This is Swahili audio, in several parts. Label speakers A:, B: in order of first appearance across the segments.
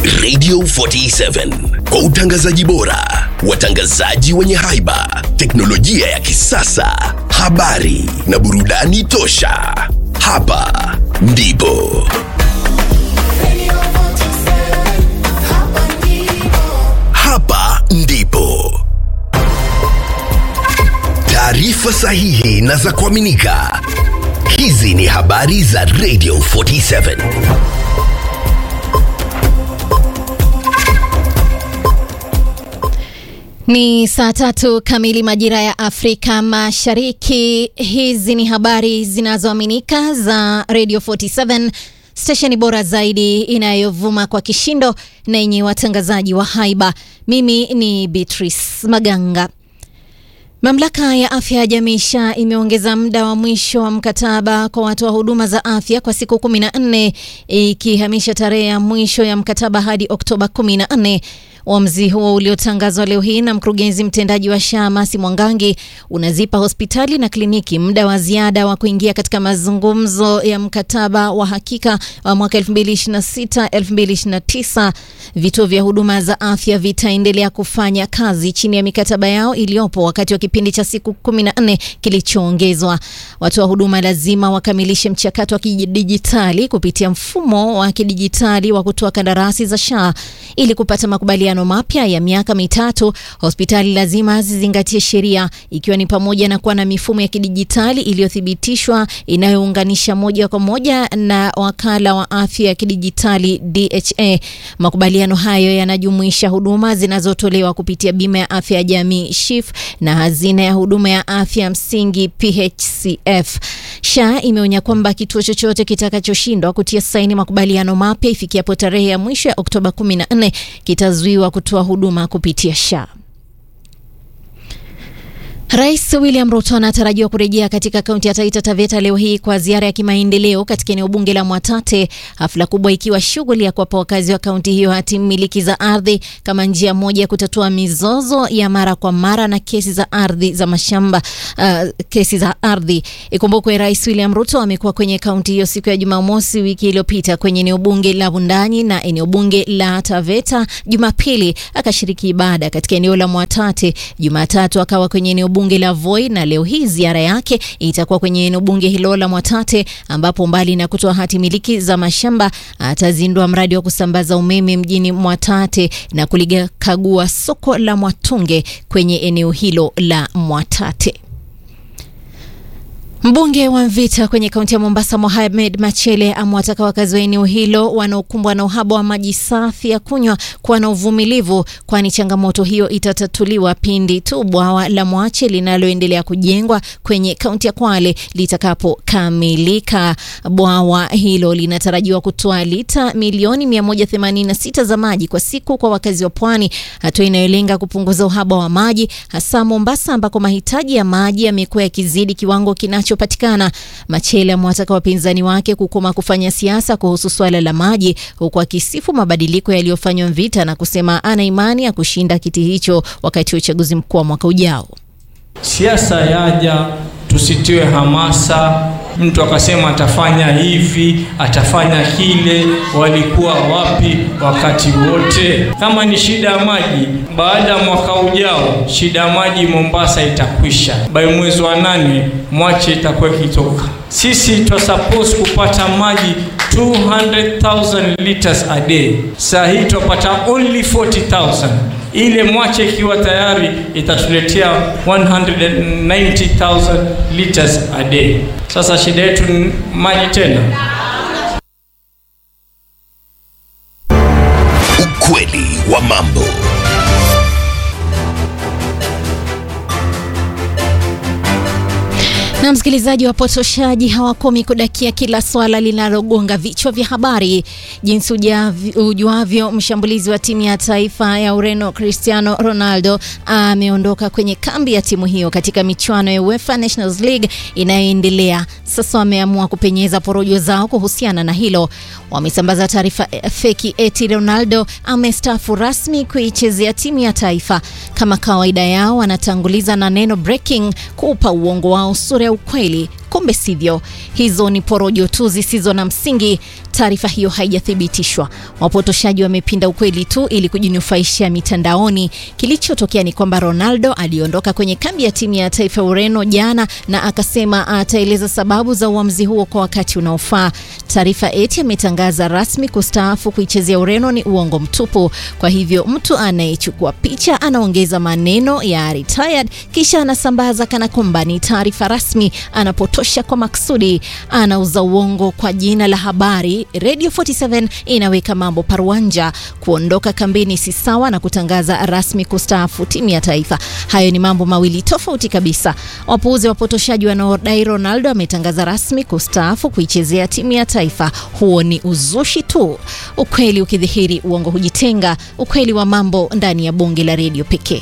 A: Radio 47 kwa utangazaji bora, watangazaji wenye haiba, teknolojia ya kisasa, habari na burudani tosha. Hapa ndipo hapa ndipo taarifa sahihi na za kuaminika. Hizi ni habari za Radio 47.
B: Ni saa tatu kamili majira ya Afrika Mashariki. Hizi ni habari zinazoaminika za Radio 47, stesheni bora zaidi inayovuma kwa kishindo na yenye watangazaji wa haiba. Mimi ni Beatrice Maganga. Mamlaka ya afya ya jamii SHA imeongeza muda wa mwisho wa mkataba kwa watoa huduma za afya kwa siku 14 ikihamisha tarehe ya mwisho ya mkataba hadi Oktoba 14. Uamuzi huo uliotangazwa leo hii na mkurugenzi mtendaji wa SHA Masi Mwangangi unazipa hospitali na kliniki muda wa ziada wa kuingia katika mazungumzo ya mkataba wa hakika wa mwaka 2026-2029. Vituo vya huduma za afya vitaendelea kufanya kazi chini ya mikataba yao iliyopo wakati wa kipindi cha siku 14 kilichoongezwa. Watoa huduma lazima wakamilishe mchakato wa kidijitali kupitia mfumo wa kidijitali wa kutoa kandarasi za SHA ili kupata makubaliano mapya ya miaka mitatu. Hospitali lazima zizingatie sheria ikiwa ni pamoja na kuwa na mifumo ya kidijitali iliyothibitishwa inayounganisha moja kwa moja na wakala wa afya ya kidijitali DHA. Makubaliano hayo yanajumuisha huduma zinazotolewa kupitia bima ya afya ya jamii SHIF na hazina ya huduma ya afya msingi PHCF. SHA imeonya kwamba kituo chochote kitakachoshindwa kutia saini makubaliano mapya ifikiapo tarehe ya mwisho ya Oktoba 14 kitazuiwa kutoa huduma kupitia SHA. Rais William Ruto anatarajiwa kurejea katika kaunti ya Taita Taveta leo hii kwa ziara ya kimaendeleo katika eneo bunge la Mwatate, hafla kubwa ikiwa shughuli ya kuwapa wakazi wa kaunti hiyo hati miliki za ardhi kama njia moja ya kutatua mizozo ya mara kwa mara na kesi za ardhi za mashamba. Uh, kesi za ardhi. Ikumbukwe Rais William Ruto amekuwa kwenye kaunti hiyo siku ya Jumamosi wiki iliyopita kwenye eneo bunge la Wundanyi na eneo bunge la Taveta. Jumapili akashiriki ibada katika eneo la Mwatate. Jumatatu akawa kwenye eneo bunge la Voi na leo hii ziara yake itakuwa kwenye eneo bunge hilo la Mwatate ambapo mbali na kutoa hati miliki za mashamba atazindua mradi wa kusambaza umeme mjini Mwatate na kulikagua soko la Mwatunge kwenye eneo hilo la Mwatate. Mbunge wa Mvita kwenye kaunti ya Mombasa Mohamed Machele amewataka wakazi wa eneo hilo wanaokumbwa na uhaba wa maji safi ya kunywa kuwa na uvumilivu, kwani changamoto hiyo itatatuliwa pindi tu bwawa la Mwache linaloendelea kujengwa kwenye kaunti ya Kwale litakapokamilika. Bwawa hilo linatarajiwa kutoa lita milioni 186 za maji kwa siku kwa wakazi wa pwani, hatua inayolenga kupunguza uhaba wa maji hasa Mombasa ambako mahitaji ya maji yamekuwa yakizidi kiwango kinacho patikana. Machele amewataka wapinzani wake kukoma kufanya siasa kuhusu swala la maji, huku akisifu mabadiliko yaliyofanywa Mvita na kusema ana imani ya kushinda kiti hicho wakati wa uchaguzi mkuu wa mwaka ujao.
C: Siasa yaja, tusitiwe hamasa. Mtu akasema atafanya hivi, atafanya kile. Walikuwa wapi wakati wote? Kama ni shida ya maji, baada ya mwaka ujao shida ya maji Mombasa itakwisha. By mwezi wa nane Mwache itakuwa ikitoka. Sisi twa suppose kupata maji 200,000 liters a day, saa hii twapata only 40,000 ile Mwache ikiwa tayari itatuletea 190,000 liters a day. Sasa shida yetu ni maji tena.
A: Ukweli wa mambo.
B: Na msikilizaji, wapotoshaji hawakomi kudakia kila swala linalogonga vichwa vya habari. Jinsi ujavi- ujuavyo, mshambulizi wa timu ya taifa ya Ureno Cristiano Ronaldo ameondoka kwenye kambi ya timu hiyo katika michuano ya UEFA Nations League inayoendelea. Sasa wameamua kupenyeza porojo zao kuhusiana na hilo. Wamesambaza taarifa eh, feki eti Ronaldo amestaafu rasmi kuichezea timu ya taifa. Kama kawaida yao, wanatanguliza na neno breaking kuupa uongo wao sura ya ukweli. Kumbe sivyo, hizo ni porojo tu zisizo na msingi. Taarifa hiyo haijathibitishwa. Wapotoshaji wamepinda ukweli tu ili kujinufaisha mitandaoni. Kilichotokea ni kwamba Ronaldo aliondoka kwenye kambi ya timu ya taifa ya Ureno jana na akasema ataeleza sababu za uamuzi huo kwa wakati unaofaa. Taarifa eti ametangaza rasmi kustaafu kuichezea Ureno ni uongo mtupu. Kwa hivyo mtu anayechukua picha anaongeza maneno ya retired kisha anasambaza kana kwamba ni taarifa rasmi. Anapotosha kwa maksudi, anauza uongo kwa jina la habari. Radio 47 inaweka mambo paruanja. Kuondoka kambini si sawa na kutangaza rasmi kustaafu timu ya taifa. Hayo ni mambo mawili tofauti kabisa. Wapuuzi wapotoshaji wanaodai Ronaldo ametangaza rasmi kustaafu kuichezea timu ya taifa, huo ni uzushi tu. Ukweli ukidhihiri, uongo hujitenga. Ukweli wa mambo ndani ya bunge la redio pekee.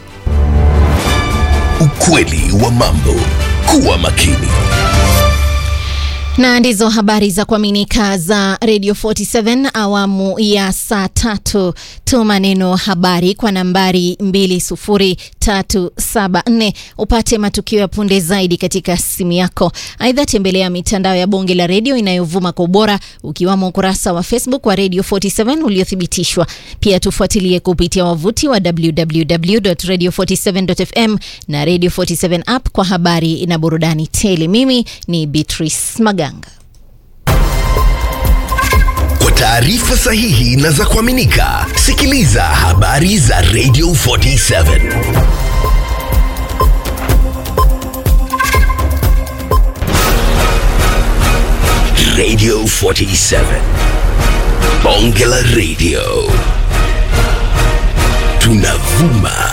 A: Ukweli wa mambo. Kuwa makini.
B: Na ndizo habari za kuaminika za Radio 47 awamu ya saa tatu. Tuma neno habari kwa nambari 20374 upate matukio ya punde zaidi katika simu yako. Aidha, tembelea mitandao ya bonge la redio inayovuma kwa ubora ukiwamo ukurasa wa Facebook wa Radio 47 uliothibitishwa. Pia tufuatilie kupitia wavuti wa www.radio47.fm na Radio 47 app kwa habari na burudani tele. Mimi ni Beatrice Maganga.
A: Kwa taarifa sahihi na za kuaminika, sikiliza habari za Radio 47. Radio 47. Bonge la Radio. Tunavuma